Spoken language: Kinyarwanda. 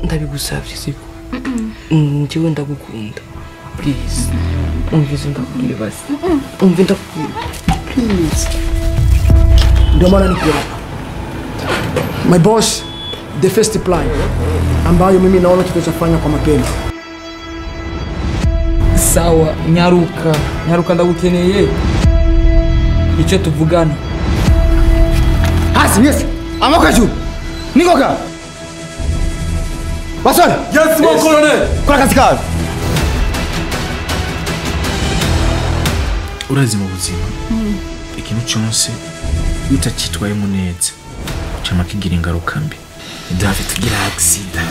ndabigusabye siko njyewe ndagukunda purize umvize ndakwibaza umve ndakwiba purize ndomana nikiona my boss the first plan ambayo mimi naona tutachofanya kwa mapema sawa nyaruka nyaruka ndagukeneye icyo tuvugana hasi yes amoko juu nikoka basore Yes, mon colonel! kora kazi kawe urazi mu buzima ikintu cyose iyo utacyitwayemo neza cyama kigira ingaruka mbi idafite agisida